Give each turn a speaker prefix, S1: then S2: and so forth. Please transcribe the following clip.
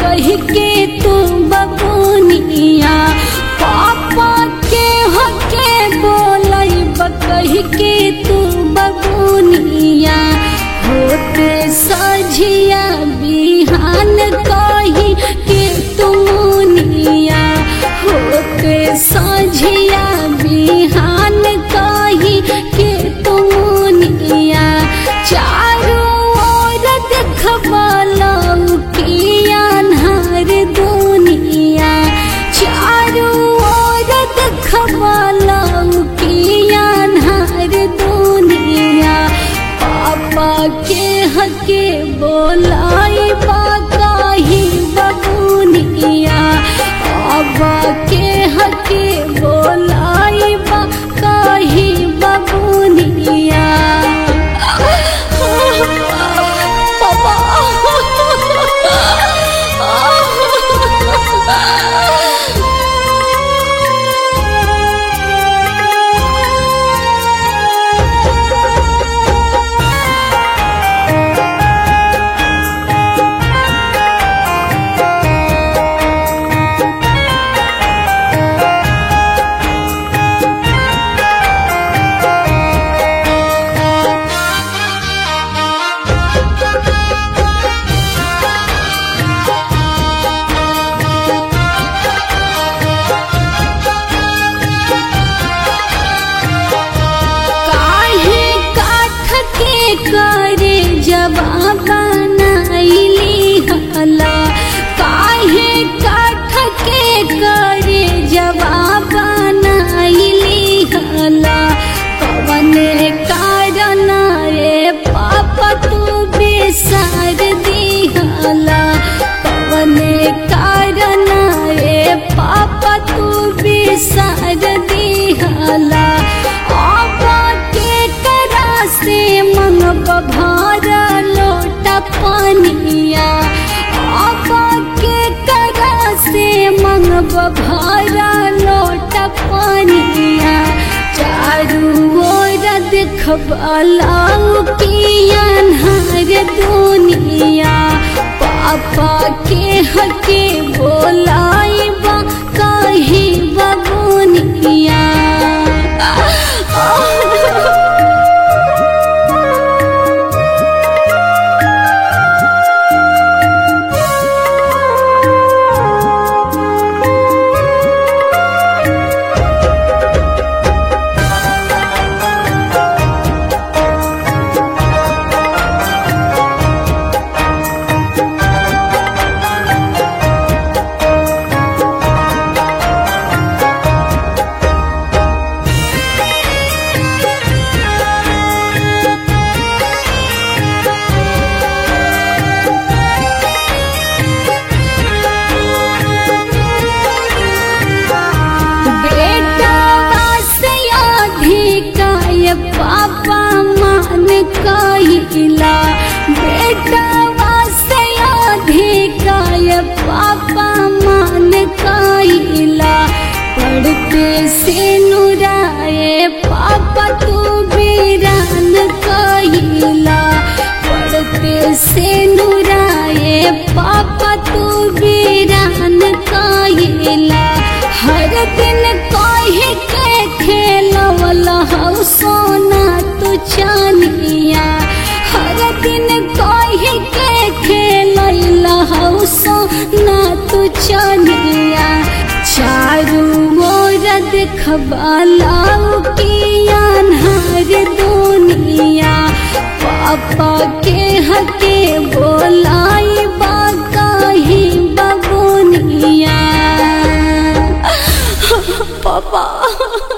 S1: कह के तू बबुनिया पापा के हके बोलाई कह के तू बबुनिया होते सझिया बिहान कही के तुमुनिया होते सझिया बिहान कही के तुमुनिया चारों ओर देखबलौ किया अन्हार दुनिया चारों ओर देखबलौ किया अन्हार दुनिया पापा के हके बोलाई बाकाही बबुनिया पापा के हके बोलाई बाकाही बबुनिया काहे काठ के करे जवाब बनाइली हला काहे काठ के करे जवाब बनाइली हला कवने कारण रे पापा तू बेसार दिहला कवने कारण रे पापा तू बेसार दिहला आबा के करा से मंगब भार लोटा पानिया आबा के करा से मंगब भार लोटा पानिया चारू ओर देखबलाऊ की अन्हार दुनिया पापा के हके बोलाई बा कही बबुनिया बेटा वास्या अधिकाय पापा मान कहिला बेटा वास्या अधिकाय पापा मान कहिला पढ़ते से नुराए पापा तू बीरान कहिला पढ़ते से नुराए पापा तू बीरान कहिला हर दिन कहे के खेलवला हौ सोना तू चानिया हर दिन कहे के खेलैला हौ सोना तू चानिया चारू ओर देखबलाऊ की अन्हार दुनिया पापा के हके बोलाई बाकाही बबुनिया पापा